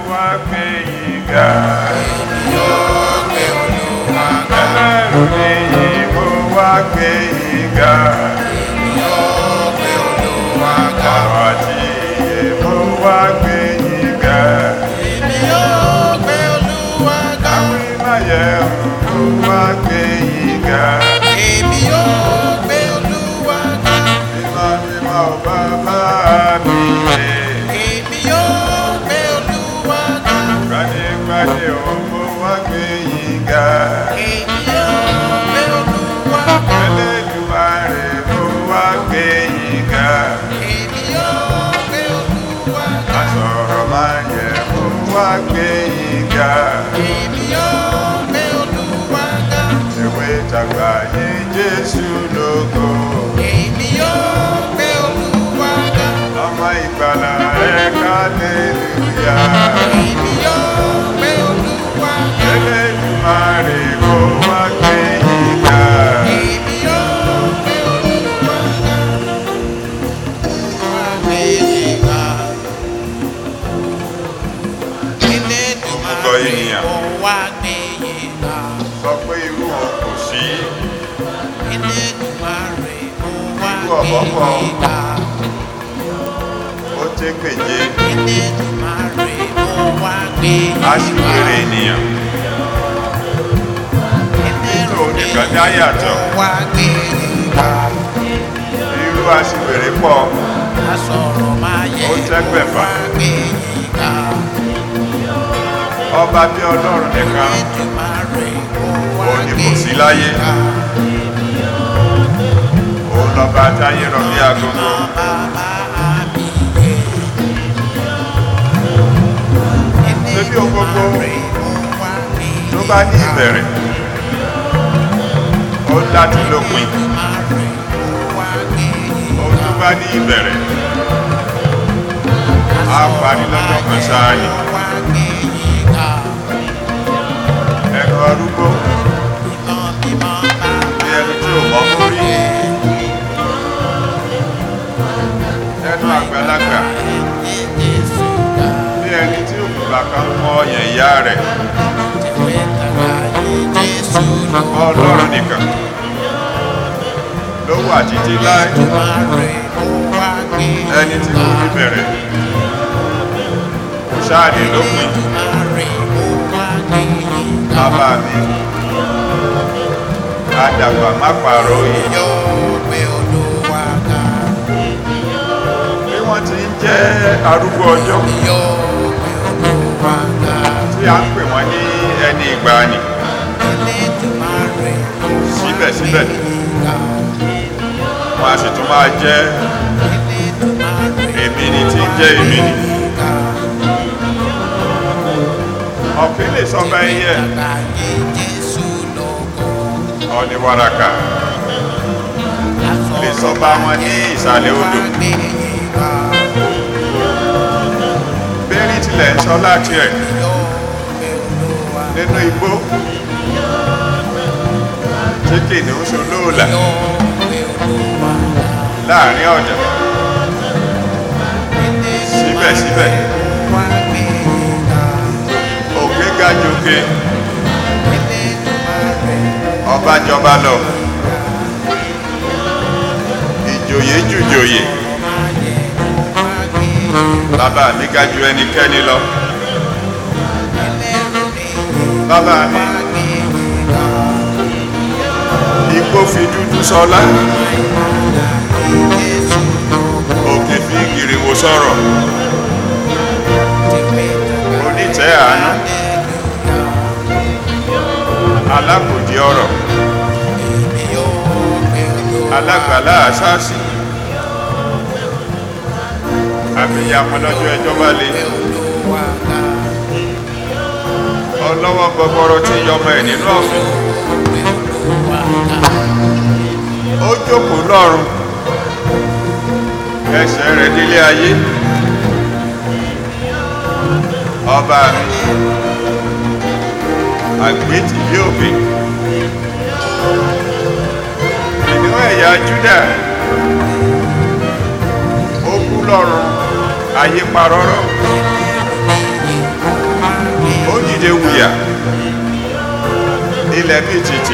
wá gbé yìí ga. yóò gbé olúwa ga Ẹlẹ́rù níyì mo wá gbé yìí ga. yóò gbé olúwa ga Ọ̀rọ̀ àti iye mo wá gbé yìí ga. èmi yóò gbé olúwa ga Àwọn ìmáyẹ̀wò mo wá gbé yìí ga. èmi yóò gbé olúwa ga Mímọ́ mímọ́ bàbá mi yé. èmi yóò gbé olúwa ga Gbadégbadé o mo wá gbé yìí ga. èmi yóò gbé olúwa ga Ẹlẹ́dùmarè mo wá gbé yìí ga. èmi yóò gbé olúwa ga Àsọ̀rọ̀ máa yẹ mo wá gbé yìí ga. èmi yóò gbé olúwa ga Ewé tàgbà ní Jésù lógo. èmi yóò gbé olúwa ga Ọmọ ìgbàlà ẹ̀ka lélúyà. èmi yóò gbé olúwa ga Ẹlẹ́dùmarè mo wá gbé yìí ga. èmi yóò gbé olúwa ga wá gbé yìí ga Orúkọ ènìyàn. mo wá gbé yìí ga Sọ pé irú wọn kò sí. Elédùmarè mo wá Irú gbé ọ̀bọ kan. yìí ga Ó tẹ́ kéje. Elédùmarè mo wá gbé yìí ga Aṣíwèrè ènìyàn. Ẹlẹ́rù nìkan dá yàtọ̀. mo wá gbé yìí ga Irú aṣíwèrè pọ̀. asọ̀rọ̀ máa yẹ Ó tẹ́gbẹ̀fà. mo wá gbé yìí ga Ọba bí Ọlọ́run nìkan. Elédùmarè mo wá Òun ni gbé kò sí yìí láyé. ga Òun lọ́ba táyé rọ̀ bí agogo. bàbá mi yẹ Ṣébí ohun gbogbo Elédùmarè mo wá gbé yìí tó bá ní ga. ìbẹ̀rẹ̀. Ó láti lópin. Elédùmarè mo wá gbé yìí Ohun tó bá ní ìbẹ̀rẹ̀. Á parí lọ́jọ́ kan ṣáá ni. mo wá gbé yìí ga Ẹnu arúgbó mímọ́ mímọ́ bàbá bí ẹni tí ò mọ́ mórí. Ẹnu àgbàlagbà Jésù ga bí ẹni tí òkúta kan mọ ọyàn ìyá rẹ̀. tẹ̀wé tàgbà yìí Jésù lọ. Ọlọ́run nìkan ló wà títí láì Elédùmarè mo wá gbé yìí ẹni tí kò ní bẹ̀rẹ̀ kò ṣáàdì lópin Elédùmarè mo wá gbé yìí ga. bàbá mi àdàgbà má pààrọ̀ òye Yóò gbé Olúwa ga. bí wọ́n ti ń jẹ́ arúgbó ọjọ́ Yóò gbé Olúwa ga. tí a ń pè wọ́n ní ẹni ìgbàanì Elédùmarè mo wá gbé Síbẹ̀síbẹ̀. yìí ga. wọ́n a sì tún máa jẹ́ Elédùmarè èmi ni tí ń jẹ́ èmi ni yìí ga. ọ̀pìn lè sọ bá ẹyẹ Àgbáyé Jésù lógo. ọ̀nì wàràkà lè sọ bá wọn ní ìsàlẹ̀ odò bẹ́ẹ̀ni tilẹ̀ ń sọ láti ẹ̀ nínú igbó tí kìnìún ṣe olóòlà láàrin ọ̀dà síbẹ̀síbẹ̀ òkè ga jòkè ọba jọba lọ ìjòyè jùjòyè bàbá mi ga ju ẹnikẹ́ni lọ bàbá mi igbó fi dúdú sọlá òkè fi gìrìwò sọ̀rọ̀ onítẹ̀ àánú alákòdì ọ̀rọ̀ alágbàlá àṣáàṣì abiyamọ lọ́jọ́ ẹjọ́ bá lé ọlọ́wọ́ gbọgbọrọ tí yọmọ ẹ̀ nínú ọ̀fìn ó jókòó lọ́rùn ẹsẹ̀ rẹ̀ délé ayé ọba mi àgbétì yóò fi ìníwọ̀n ẹ̀yà Júdà ó kú lọ́rùn ayé parọ́rọ́ omijé wuyà ilẹ̀ bí tìtì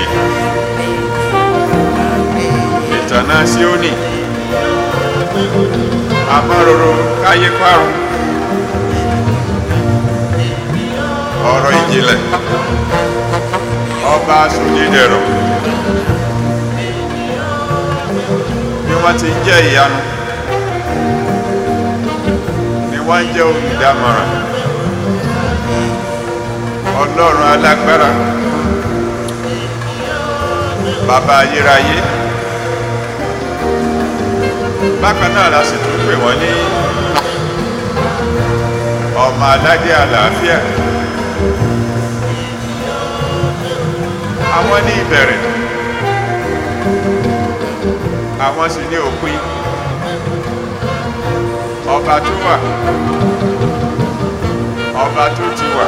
ìtànà síónì amáròrò káyé parun ọ̀rọ̀ ìjìnlẹ̀ ọba sòdídẹ̀rọ̀ bí wọ́n ti ń jẹ́ ìyanu ni wọ́n ń jẹ́ olùdámọ̀ràn ọlọ́run alágbára bàbá ayérayé bákan náà la sì tún pè wọ́n ní ọmọ aládé àlàáfíà àwọn ní ìbẹ̀rẹ̀ àwọn sì ní òpin ọba tó wà ọba tó ti wà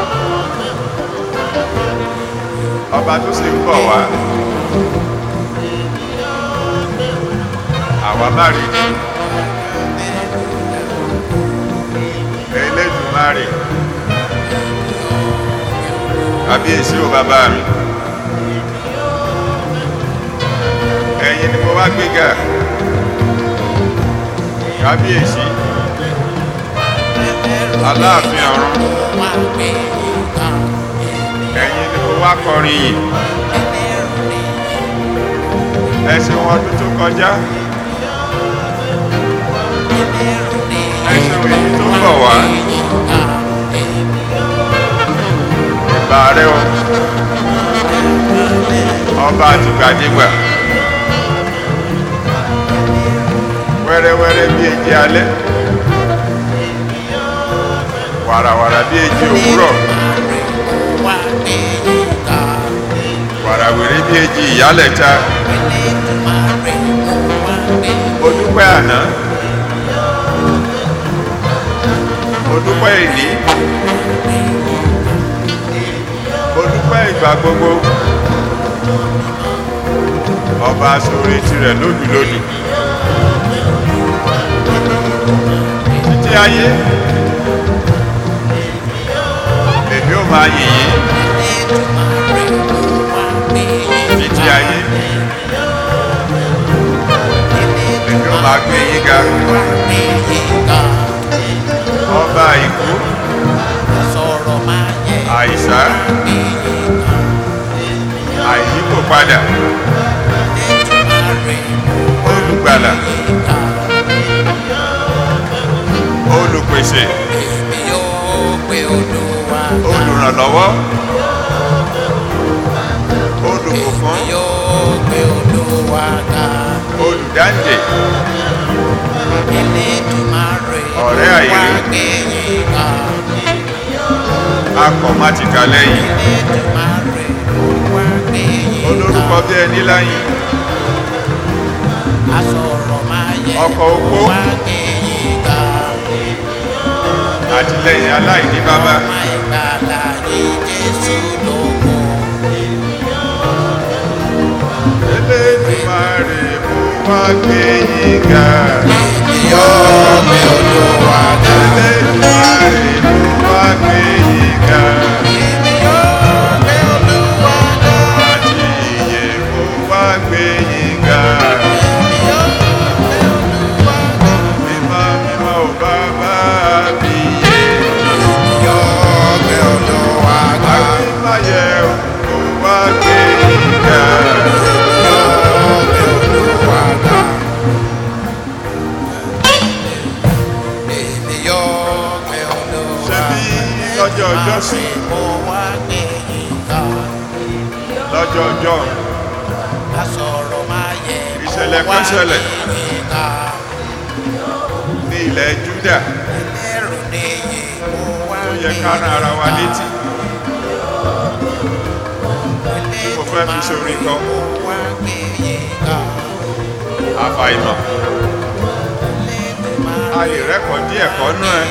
ọba tó sì ń bọ̀ wá àwa má rí ni Elédùmarè kábíyèsí ò bàbá mi ẹ̀yin ni mo wá gbéga kábíyèsí aláàfin ọ̀run ẹ̀yin ni mo wá kọrin yìí ẹ̀sìn wọn ọdún tó kọjá ẹ̀sìn èyí tó bọ̀ wá ìgbà rẹ o ọba àtìgbàdégbà wẹ́rẹ́wẹ́rẹ́ bí èjì alẹ́ wàràwàrà bí èjì òwúrọ̀ wàràwèrè bí èjì ìyálẹ̀ta ó dúpẹ́ àná ó dúpẹ́ ìní ó dúpẹ́ ìgbà gbogbo ọba sórí tirẹ̀ lódùlódù títí ayé èmi ò máa yìnyín títí ayé èmi ò máa gbé yín ga ọba ìkú àìsá àìyíkò padà olùgbàlà olùpèsè olùrànlọ́wọ́ olùbùkún olùdáǹdè ọ̀rẹ́ àìrí akọ̀mátìkà lẹ́yìn olórúkọ bí ẹni láyìn ọkọ̀ opó àtìlẹ́yìn aláìní bàbá Elédùmarè mo wá gbé yín ga Elédùmarè mo wá gbé yín ga àti ìyè mo wá gbé yín ga mímọ́ mímọ́ ò bàbá mi yé àgbémáyé mo wá gbé yín ga. ṣebí lọ́jọ́ ọjọ́ sí lọ́jọ́ ọjọ́ ìṣẹ̀lẹ̀ kan ṣẹlẹ̀ ní ilẹ̀ Júdà tó yẹ ká rán ara wa létí mo fẹ́ fi sórí kan àfàìmọ̀ a lè rẹ́kọ̀ọ́ díẹ̀ kọ́ nú ẹ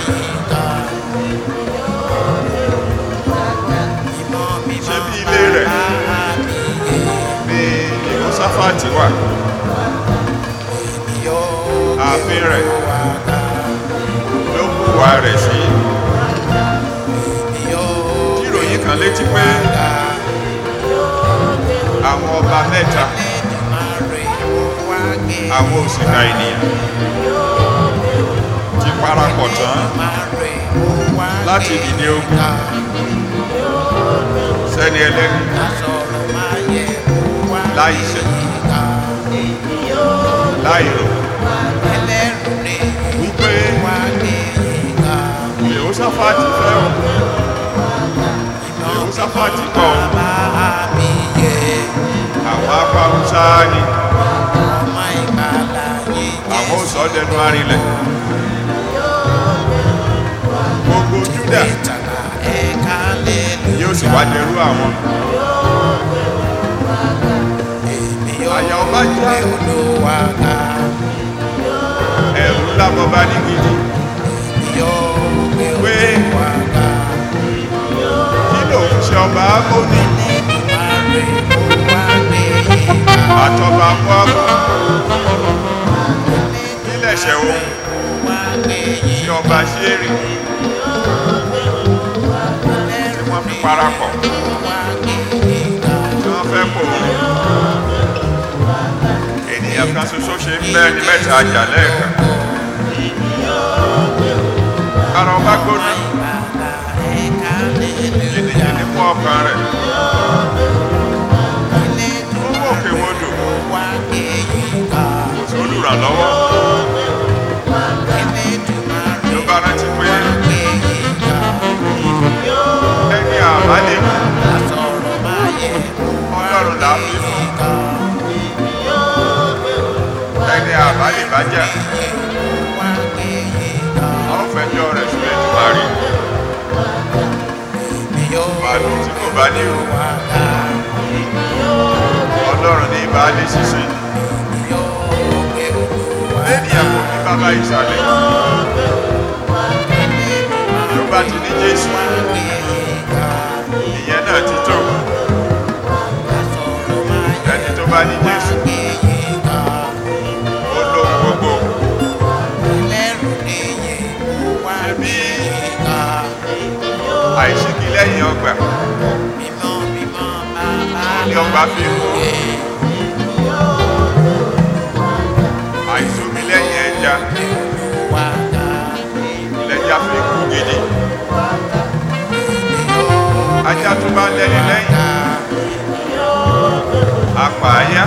ṣé bí ilé rẹ̀ ní Jèhóṣáfátì wà ààfin rẹ̀ ló hùwà rẹ̀ sí tí ìròyìn kan lè létí pé àwọn ọba mẹ́ta àwọn òsìkà ènìyàn ti parapọ̀ tán láti dìde ogun sẹ́ni ẹlẹ́ni láì ṣẹ̀ láì rò wípé Jèhóṣáfátì fẹ́ o Jèhóṣáfátì kọ̀ o àwọn apáhùnsá ni àwọn òsọdẹnu arinlẹ̀ gbogbo Júdà yóò sì wá dẹrú àwọn àyà ọba já ẹ̀rù ńlá bọba ní gidi pé kí lòun ṣe ọba ámóní àtọba mọ́ọ̀mù nílẹ̀ṣẹ̀ ohun tí ọba ṣe rí tí wọ́n fi parapọ̀ tí wọ́n fẹ́ pò ènìyàn kan ṣoṣo ṣe ń bẹ́ ní mẹ́ta àjà lẹ́ẹ̀kan ara ọba gbóná jìnnìjìnnì fún ọkàn rẹ̀ fún òkè wodò kò sí olùrànlọ́wọ́ ló bá rántí pé ẹni àbálẹ̀ mú ọlọ́run là á fi fún ẹni àbálẹ̀ bá jà àwọn fẹjọ́ rẹ̀ sílẹ̀ tó máa rí màálù tí kò bá ní ìrù ọlọ́run ní ìbálẹ̀ ṣiṣẹ́ lẹ́nìyàn kò ní bàbá ìsàlẹ̀ ló bá ti ní jésù ìyẹn náà ti tó ẹni tó bá ní jésù ó lóhun gbogbo ṣebí àìsíkí lẹ́yìn ọgbà ní ọgbà fi mú àìsómi lẹ́yìn ẹja lẹ́jà fi kú gidi ajá tó bá lẹ́ni lẹ́yìn apààyà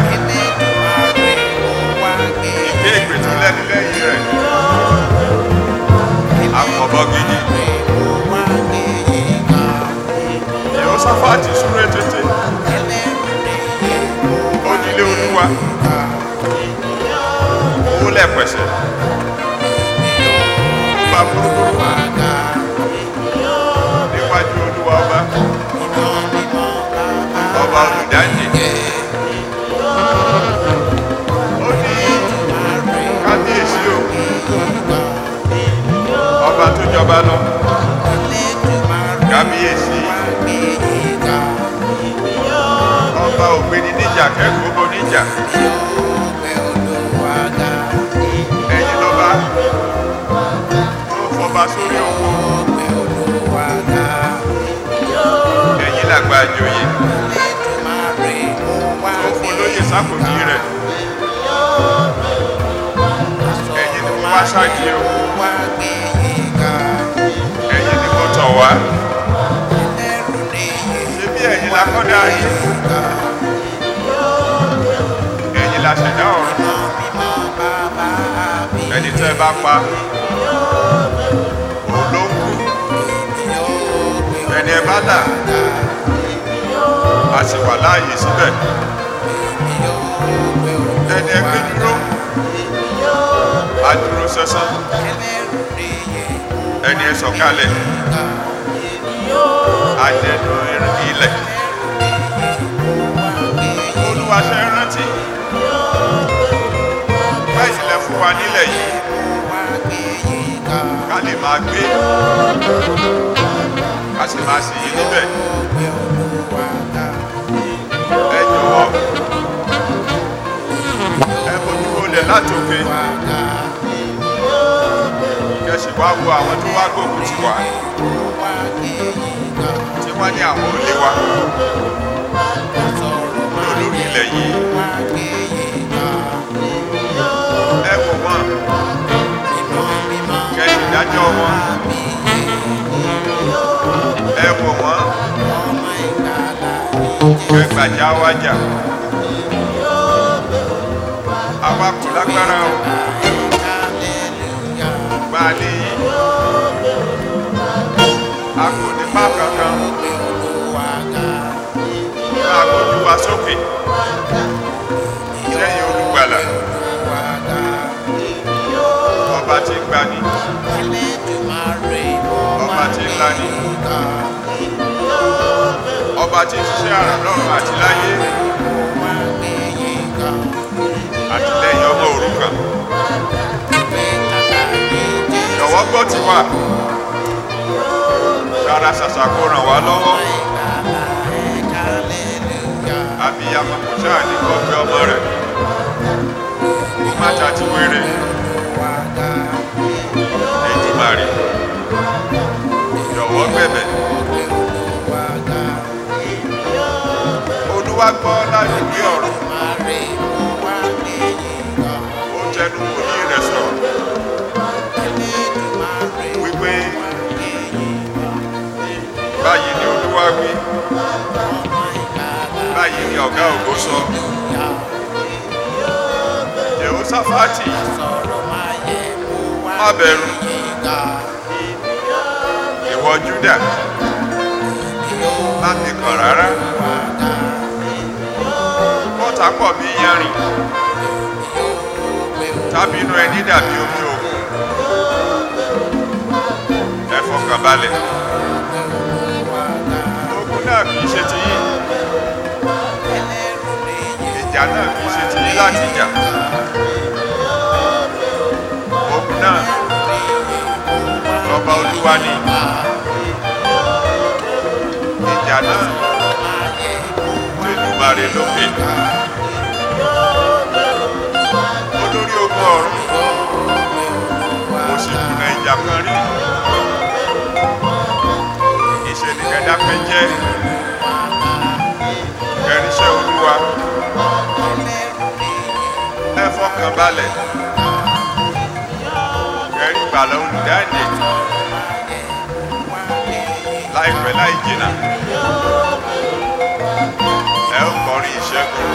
ìgbé ìpè tó lẹ́ni lẹ́yìn rẹ̀ àpọ̀bọ gidi Jèhóṣáfátì súré tètè ó nílé olúwa owó lẹ́pẹ̀sẹ̀ ó bá burúkú níwájú olúwa ọba ọba olùdáǹdè ó ní kábíyèsí o ọba tó jọba lọ kábíyèsí ọba ògbéni níjà kẹ́kọ̀ọ́ bó níjà ẹ̀yin lọ́ba tó fọba sórí oko ẹ̀yin làgbà àjòyè tó fún lóye sákòjì rẹ̀ ẹ̀yin ni mo wá ṣáàjì o ẹ̀yin ni mo tọ̀ wá ṣé bí ẹ̀yin la kọ́ dá yìí ẹ̀yin la ṣẹ̀dá ọ̀run ẹni tẹ́ ẹ bá pa òun ló ń kú ẹni ẹ bá là a sì wà láàyè síbẹ̀ ẹni ẹ gbé dúró a dúró sẹ́sán ẹni ẹ sọ̀kalẹ̀ a dẹnu ilẹ̀ olúwa ṣe rántí báyìí sílẹ̀ fún wa nílẹ̀ yìí ká lè máa gbé ká sì máa sì yí níbẹ̀ ẹ jọ̀wọ́ ẹ bójú wọlé látòkè kẹsì wá wo àwọn tó wá gbógun ti wà tí wọ́n ní àwọn olè wa lórí ilẹ̀ yìí ẹ wò wọ́n kẹ́yìn ìdájọ́ wọn ẹ wò wọ́n kẹgbàjá wájà àwa kò lágbára o gbá a lé yìí a kò ní má kankan máa gbójú wa sókè sẹ́yìn olùgbàlà ọba tí ń gbani ọba tí ń lani ọba tí ń ṣiṣẹ́ àrà lọ́run àti láyé àtìlẹ́yìn ọmọ òrukàn jọ̀wọ́ gbọ́ ti wà sára ṣàṣà kó ràn wá lọ́wọ́ abiyamọ kò sáà ní kọ́ pé ọmọ rẹ̀ kó má ta ti wéré Èdùmàrè jọ̀wọ́ gbẹ̀bẹ̀ olúwa gbọ́ láti gbé ọ̀rọ̀ ó tẹnu kò ní rẹ̀ sọ̀rọ̀ wípé báyìí ni olúwa wí báyìí ni ọ̀gá ògo sọ Jèhóṣáfátì má bẹ̀rù ìwọ Júdà má fi kàn rárá bọ́tà pọ̀ bí yanrìn tábínú ẹni dàbí omi òkun ẹ fọkàn balẹ̀ ogun náà kìí ṣe ti yín ìjà náà kìí ṣe ti yín láti jà ogun náà ọba olúwa ni ìjà náà Èdùmàrè lókè olórí ogun ọ̀run mo sì kùnà ìjà kan rí ìṣẹ̀lẹ̀ kẹdápẹ́ jẹ́ kẹrìṣẹ́ olúwa ẹ fọkàn balẹ̀ kẹrí gbàlà olùdáǹdè láìpẹ́ láì jìnnà ẹ ó kọrin ìṣẹ́gun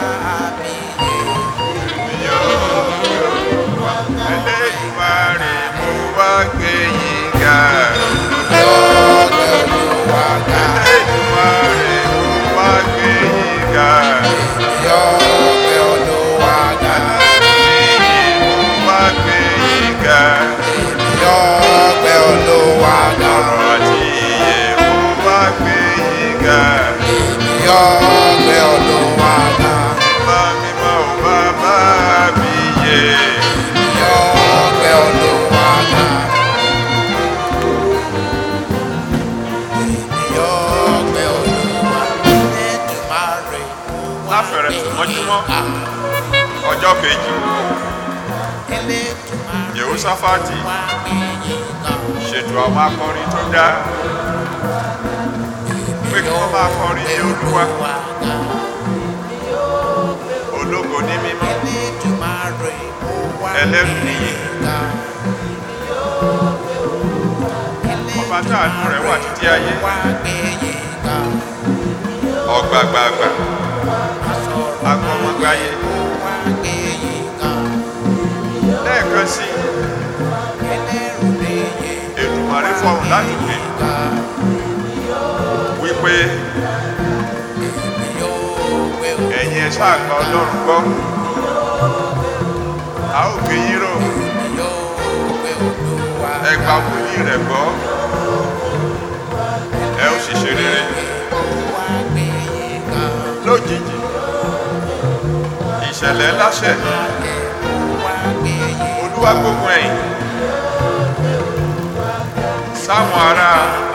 Elédùmarè mo wá gbé yín ga. Elédùmarè mo wá gbé yín ga. Elédùmarè mo wá gbé yín ga. Ọ̀rọ̀ àti ìyè mo wá gbé yín ga. Mímọ́ mímọ́ ò bàbá mi yé. Láfẹ̀rẹ̀ tó mọ́júmọ́ ọjọ́ kejì Jèhóṣáfátì ṣètò àwọn akọrin tó dá pé kí wọ́n máa kọrin ní Olúwa ológo ní mímọ́ ẹlẹ́rù nìyí ọba táànù rẹ̀ wà títí ayé ọ̀gbàgbàgbà agbọmọgbáyé lẹ́ẹ̀kan sí Èdùmàrè fọhùn láti pè wípé ẹ̀yin ẹ ṣáà gba Ọlọ́run gbọ́ a ó gbé yín rò ẹ gba wòlíì rẹ̀ gbọ́ ẹ ó sì ṣe rere lójijì ìṣẹ̀lẹ̀ ńlá ṣẹ̀ olúwa gbógun ẹ̀yìn sáwọn ará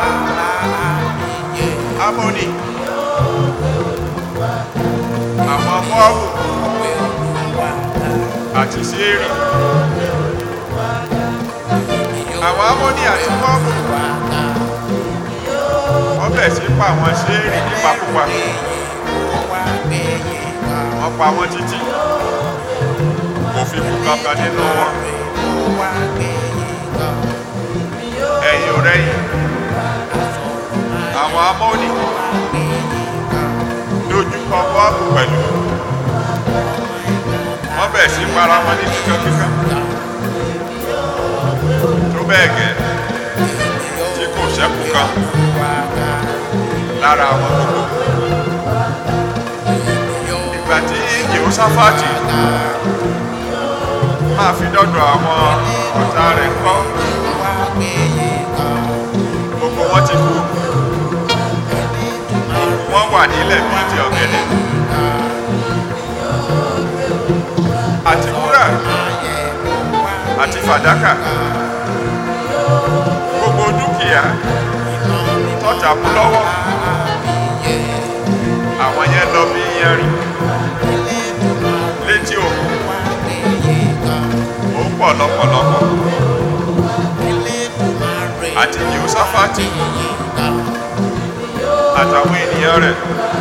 amóni àwọn mọ́ọ̀bù àti séèrì àwọn amóni àti mọ́ọ̀bù wọ́n bẹ̀ sí pa àwọn ṣéèrì nípakúpa wọ́n pa wọ́n títí kò fi kú kankan nínú wọn ẹ̀yìn ọ̀rẹ́yìn àwọn amóni dojúkọ bọ́ọ̀bù pẹ̀lú wọ́n bẹ̀ sí para wọn ní kíkankíkan tó bẹ́ẹ̀ gẹ́ tí kò ṣẹ́kù kan lára àwọn gbogbo ìgbà tí Jèhóṣáfátì máa fi dọ́dọ̀ àwọn ọ̀tá rẹ̀ kọ́ gbogbo wọn ti kú wọ́n wà nílẹ̀ bíi ti ọ̀gẹ̀dẹ̀ àti wúrà àti fàdákà gbogbo dúkìá tọ́jà mú lọ́wọ́ àwọn yẹn lọ bí yẹrin létí òkun ó pọ̀ lọ́pọ̀lọpọ̀ àti Jèhóṣáfátì àtàwọn ènìyàn rẹ̀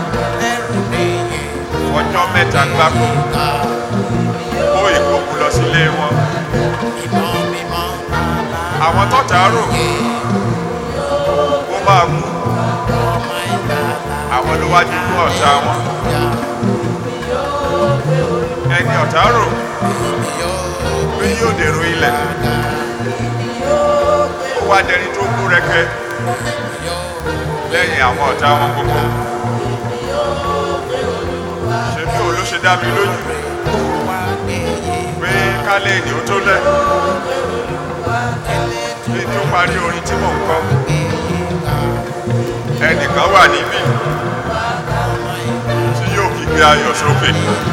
ọjọ́ mẹ́ta gbáko kó ìkókù lọ sílé wọn àwọn tọ́ta rò ó máa mú àwọn ló wájú fún ọ̀tá wọn ẹni ọ̀tá rò pé yóò dèrò ilẹ̀ ó wá dẹni tó kú rẹ́kẹ́ lẹ́yìn àwọn ọ̀tá wọn gbogbo ṣe bí òun ló ṣe dá mi lójú pé kálẹ̀ èdè ó tó lẹ̀ bí tó parí orin tí mò ń kọ ẹnìkan wà níbí tí yóò kígbe ayọ̀ sókè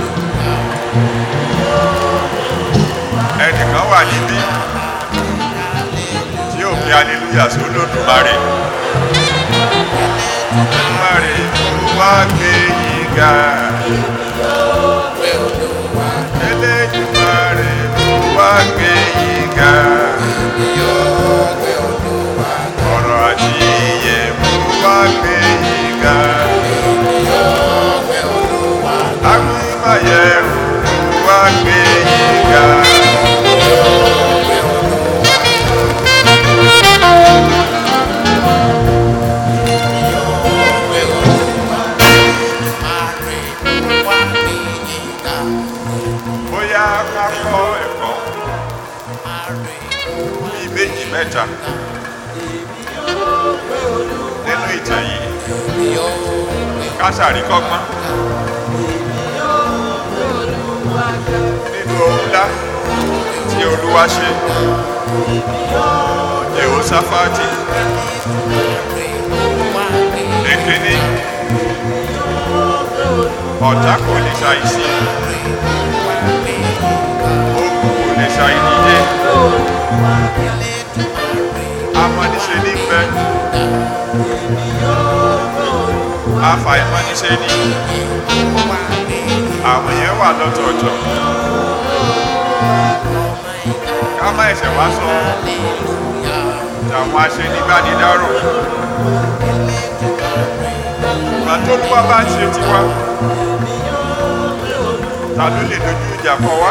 ẹnìkan wà níbí tí yóò kí aleluya sí olódùmarè olódùmarè tó wá gbé yìí ga elédùmarè tó wá gbé yìí ga ọ̀rọ̀ àti iye mo wá gbé yìí ga agbímáyẹ̀rù mo wá gbé yìí ga. bóyá ká kọ́ ẹ̀kọ́ bíi méjì mẹ́ta nínú ìtàn yìí ká ṣàríkọ́gbọ́n nínú ohun ńlá tí olúwa ṣe Jèhóṣáfátì èkíní ọ̀tá kò lè ṣàìsí ogun kò lè ṣàìdíje amọ̀niṣe ní bẹ afàìmọ̀niṣe ní àwọn yẹn wà lọ́tọ̀ọ̀tọ̀ ká má ẹ̀ṣẹ̀ wá sọ tàwọn aṣenibánidárò ìgbà tó lúwa bá ń ṣe tiwa ta ló lè dojú ìjà kọ wá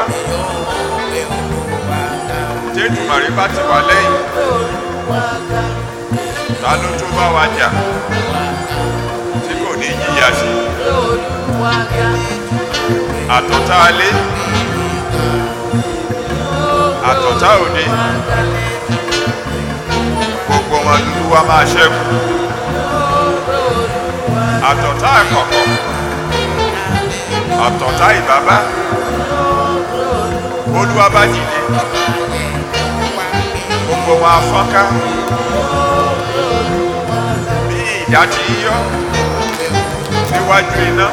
tẹ́tùmọ̀rí bá ti wà lẹ́yìn ta ló tó bá wa jà tí kò ní yíyà sí àtọ̀tá alé àtọ̀tá òde gbogbo wọn lulú wa máa ṣẹ́kù àtọ̀tá àkọ́kọ́ àtọ̀tá ìbábá olúwa bá dìde gbogbo wọn afọ́nká bí ìdá ti yọ níwájú iná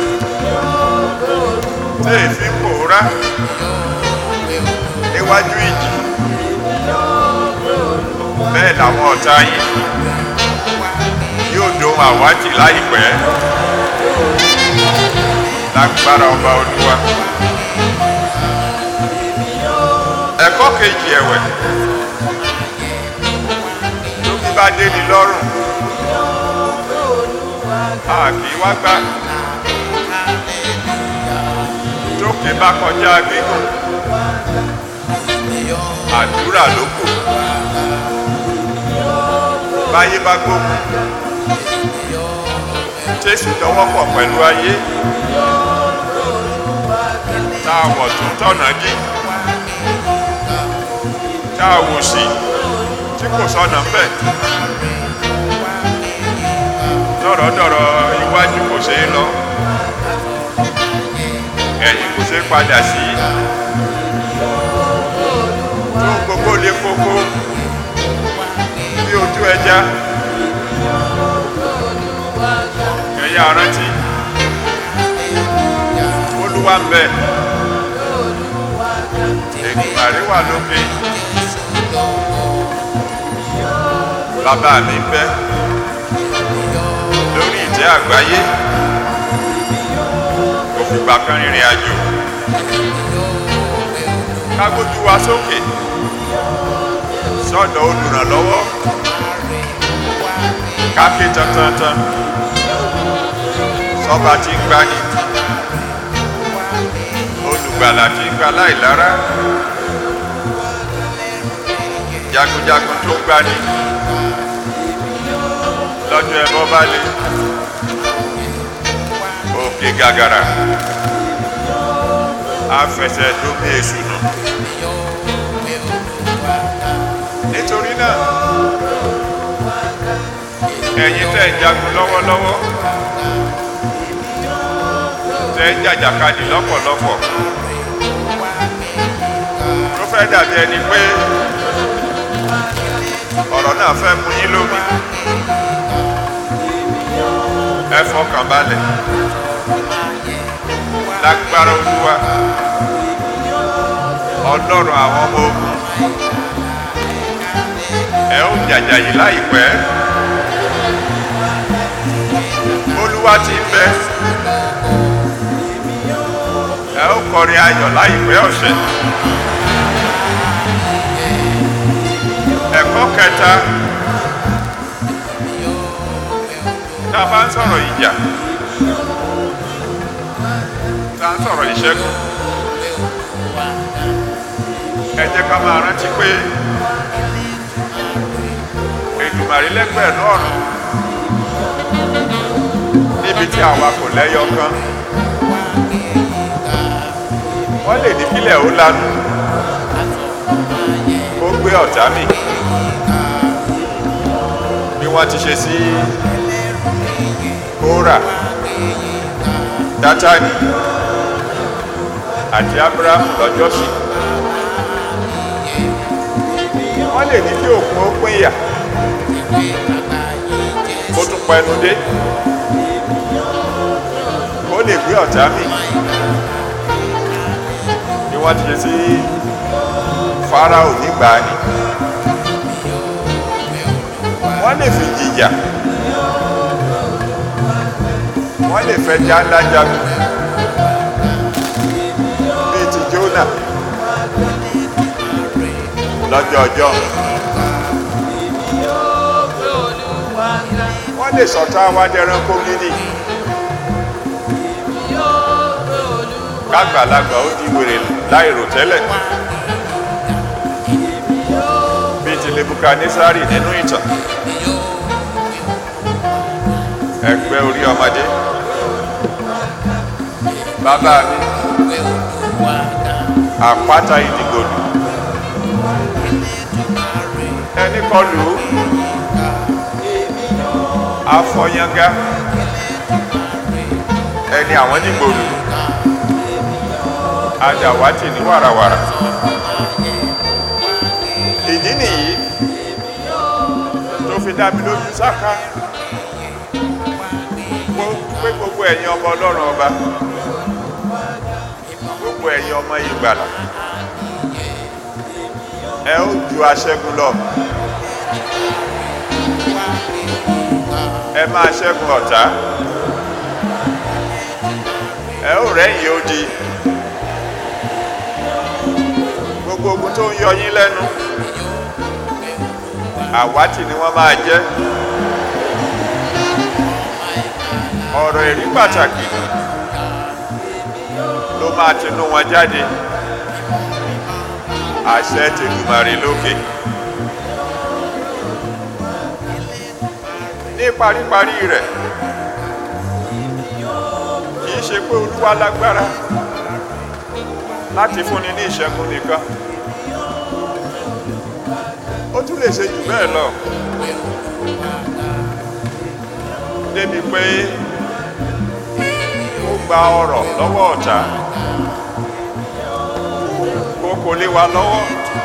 tí èéfín pòórá níwájú ìjì bẹ́ẹ̀ làwọn ọ̀tá yìí yóò dohun àwátì láìpẹ́ lágbára ọba olúwa ẹ̀kọ́ kejì ẹ̀wẹ̀ tó bí bá dé ní lọ́rùn a kì í wá gbá tókè bá kọjá gígùn àdúrà ló kù báyé bá gbógun jésù dọwọ́pọ̀ pẹ̀lú ayé tá a wọ̀ tún tọ̀nà dí tá a wò sí tí kò sọnà ń bẹ̀ dọ̀rọ̀dọ̀rọ̀ iwájú kò ṣeé lọ ẹ̀yìn kò ṣeé padà sí tó gbogbo lè kókó bí ojú ẹja ẹ̀yà rántí olúwa ń bẹ ègbàrí wà lókè bàbá mi ń bẹ lórí ìtẹ́ àgbáyé kò fìgbà kan rìnrìn àjò kágbójú wa sókè sọ́dọ̀ olùrànlọ́wọ́ káké tantantan sọ́ba tí ń gbani olùgbàlà tí ń gba láìlára jagunjagun tó gbani lọ́jọ́ ẹbọ bá lé òkè gàgàrà afẹsẹ̀ tó bí èṣù nù nítorí náà ẹ̀yin tẹ́ ń jagun lọ́wọ́lọ́wọ́ tẹ́ ń jàjàkadì lọ́pọ̀lọpọ̀ tó fẹ́ dàbí ẹni pé ọ̀rọ̀ náà fẹ́ mú yín lómi ẹ fọkàn balẹ̀ lágbára olúwa ọlọ́run àwọn ọmọ ogun ẹ ó jàjà yìí láìpẹ́ olúwa ti ń bẹ ẹ ó kọrin ayọ̀ láìpẹ́ ọ̀sẹ̀ ẹ̀kọ́ kẹta tá a bá ń sọ̀rọ̀ ìjà tá a ń sọ̀rọ̀ ìṣẹ́gun ẹ jẹ́ ká máa rántí pé èdùmàrí lẹ́gbẹ̀ẹ́ lọ́rùn níbi tí àwa kò lẹ́yọ kan wọ́n lè ní kílẹ̀ ó lanu kó gbé ọ̀tá mì bí wọ́n ti ṣe sí kóra dátánì àti abrahamu lọ́jọ́sí wọ́n lè ní kí òkun ó pín ìyà kó tún pẹnu dé kó lè gbé ọ̀tá mì bí wọ́n ti ṣe sí farao nígbà ni wọ́n lè fi jìjà wọ́n lè fẹ́ já ńlá jagun bíi ti Jónà lọ́jọ́ ọjọ́ wọ́n lè sọ̀tá wa dẹranko gidi kágbàlagbà ó di wèrè láìrò tẹ́lẹ̀ bíi ti Nebukadnesari nínú ìtàn ẹgbẹ́ orí ọmọdé bàbá mi àpáta ìdìgbòlù ẹni kọlù afọyánga ẹni àwọn dìgbòlù adàwátì ní wàràwàrà ìdí nìyí tó fi dá mi lójú sáká pé gbogbo ẹ̀yin ọmọ ọlọ́run ọba gbogbo ẹ̀yin ọmọ ìgbàlà ẹ ó ju aṣẹ́gun lọ ẹ máa ṣẹ́gun ọ̀tá ẹ ó rẹ́yìn odi gbogbo ogun tó ń yọ yín lẹ́nu àwátì ni wọ́n máa jẹ́ ọ̀rọ̀ èrí pàtàkì ló máa tinú wọn jáde àṣẹ tèlùmàrè lókè ní paríparí rẹ̀ kìí ṣe pé olúwa lágbára láti fúnni ní ìṣẹ́gun nìkan ó tún lè ṣe jù bẹ́ẹ̀ lọ débi pé ó gba ọrọ̀ lọ́wọ́ ọ̀tá kó kò lé wa lọ́wọ́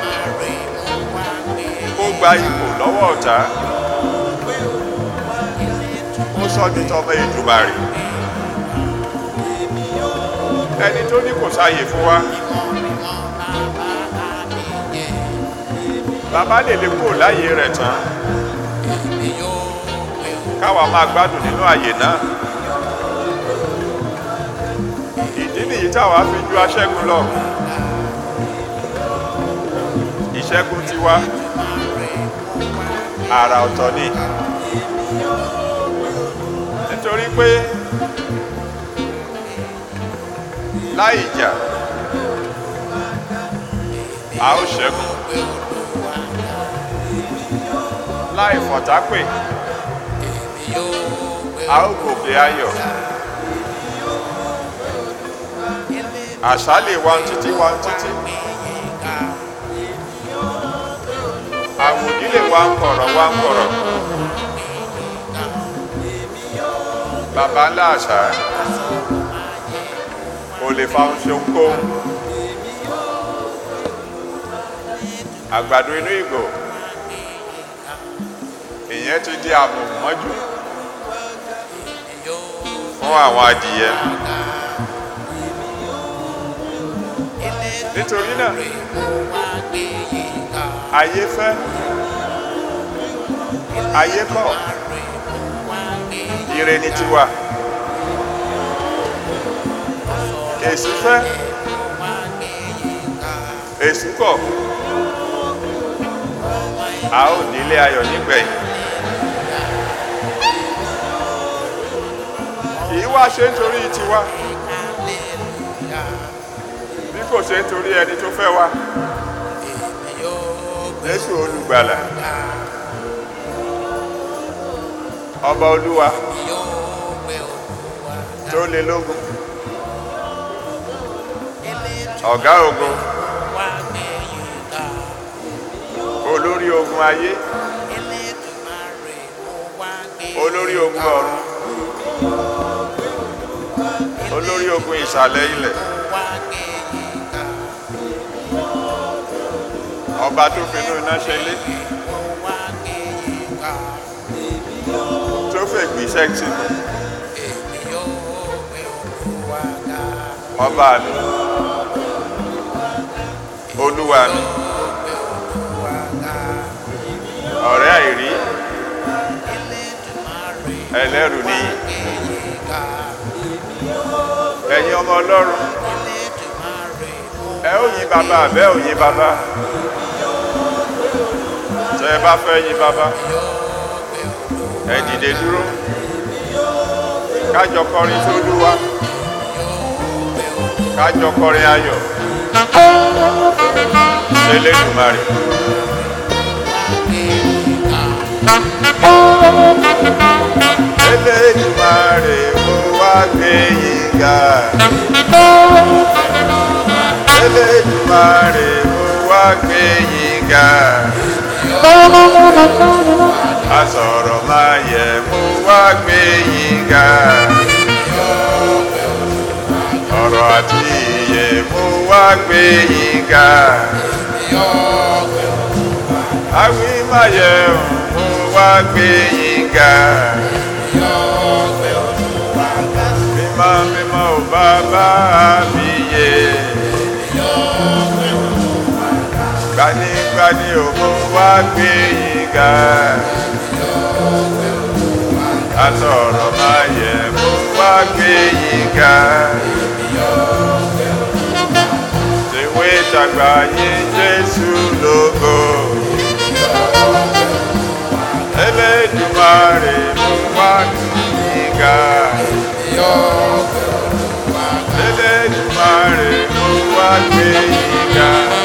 kó gba ipò lọ́wọ́ ọ̀tá ó sọ ní tọmọ Èdùmàrè ẹni tó ní kò sáyè fún wa bàbá lè lè kúrò láyé rẹ̀ tán káwa máa gbádùn nínú àyè náà ìdí nìyí táwa fi ju aṣẹ́gun lọ ìṣẹ́gun tiwa àrà ọ̀tọ̀ ni nítorí pé láì jà a ó ṣẹ́gun láì fọ̀tápè a ó gòkè ayọ̀ àṣà lè wá ń títí wá ń títí àwòdì lè wá ń kọ̀rọ̀ wá ń kọ̀rọ̀ bàbá ńlá àṣà kò lè fa ohun ṣe ohunkóhun àgbàdo inú ìgò ìyẹn ti di àmọ̀mọ́jú fún àwọn adìyẹ nítorí náà ayé fẹ́ ayé kọ̀ ire ni tiwa èsì fẹ́ èsì kọ̀ a ó nílé ayọ̀ nígbẹ̀yìn kìí wá ṣe nítorí tiwa bí kò ṣe nítorí ẹni tó fẹ́ wa Jésù olùgbàlà ọba olúwa tó lé lógún ọ̀gá ogun olórí ogun ayé olórí ogun ọ̀run olórí ogun ìsàlẹ̀ ilẹ̀ ọba tó finú iná ṣe lé tó fẹ́ gbìṣẹ́ tì mí ọba mi olúwa mi ọ̀rẹ́ àìrí ẹlẹ́rù nìyí ẹ̀yin ọmọ ọlọ́run ẹ ó yìn bàbá àbẹ́ ò yìn bàbá tẹ́ ẹ bá fẹ́ yìn bàbá ẹ dìde dúró kájọ kọrin tó lúwa kájọ kọrin ayọ̀ ṣẹlẹ́dùmarè. Elédùmarè mo wá gbé yín ga. Elédùmarè mo wá gbé yín ga. Asọ̀rọ̀ máa yẹ mo wá gbé yín ga. Ọ̀rọ̀ àti ìyè mo wá gbé yín ga. Àwí máa yẹ mo wá gbé yín ga. Mímọ́ mímọ́ ò bàbá mi yé. Gbanigbani ò mo wá gbé yín ga. Asọ̀rọ̀ máa yẹ mo wá gbé yín ga. Tèwé tàgbà yín Jésù lógo. Elédùmarè mo wá gbé yín ga. Elédùmarè mo wá gbé yíga.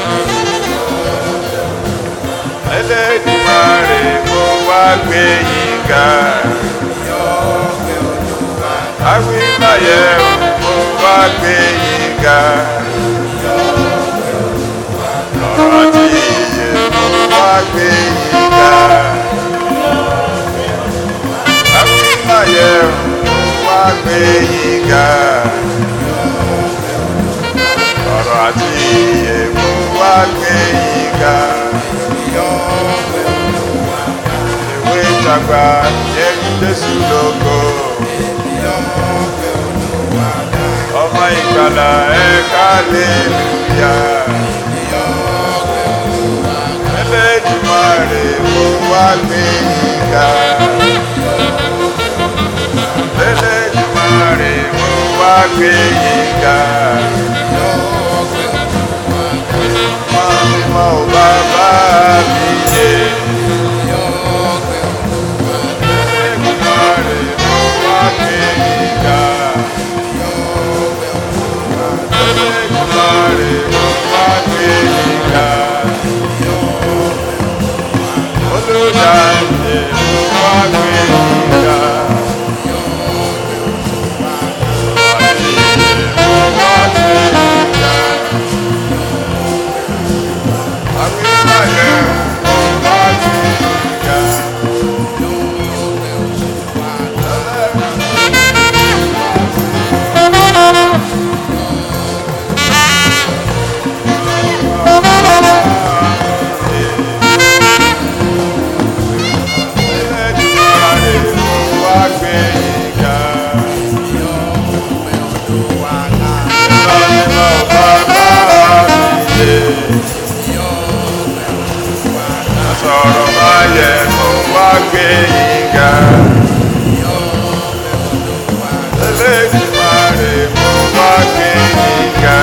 Elédùmarè mo wá gbé yíga. Awímáyẹ̀ mo wá gbé yíga. Ọ̀rọ̀ tí iye mo wá gbé yíga. Awímáyẹ̀ mo wá gbé yíga. Ọ̀rọ̀ àti iye mo wá gbé yíga. Ìwé ìjàgbá yẹ Jésù lógo. Ọmọ ìgbàlà ẹ̀ka lélúyà. Elédùmarè mo wá gbé yíga. Elédùmarè mo wá gbé yíga. Mímọ́ ò bàbá mi yé. Elédùmarè mo wá gbé yíga. Elédùmarè mo wá gbé yíga. Olùdáǹdè mo wá gbé yíga. Àdìyẹ mo wá gbé yíga. Awímáyẹ̀ mo wá gbé yíga. Elédùmarè mo wá gbé yíga. Mímọ́ bàbá mi yé. Sọ̀rọ̀ báyẹ̀ mo wá gbé yíga. Elédùmarè mo wá gbé yíga.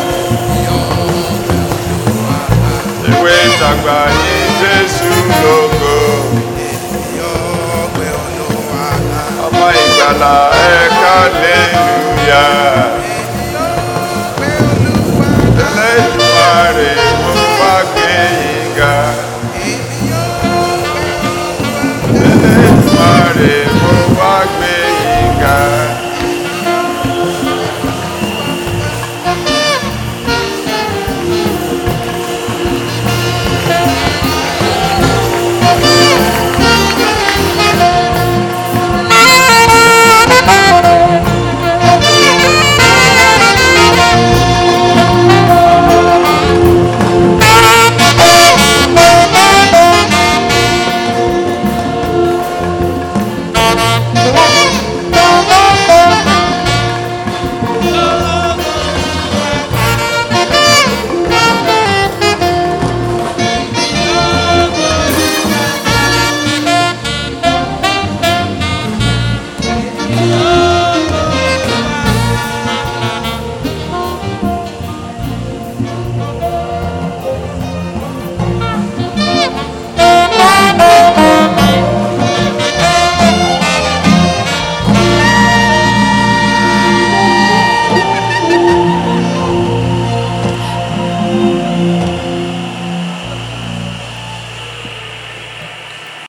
Ìwé ìtàgbà ní Jésù lógo. Ọmọ ìgbàlà ẹ̀ka lélúyà. Elédùmarè mo wá gbé yíga. Elédùmarè mo wá gbé yíga.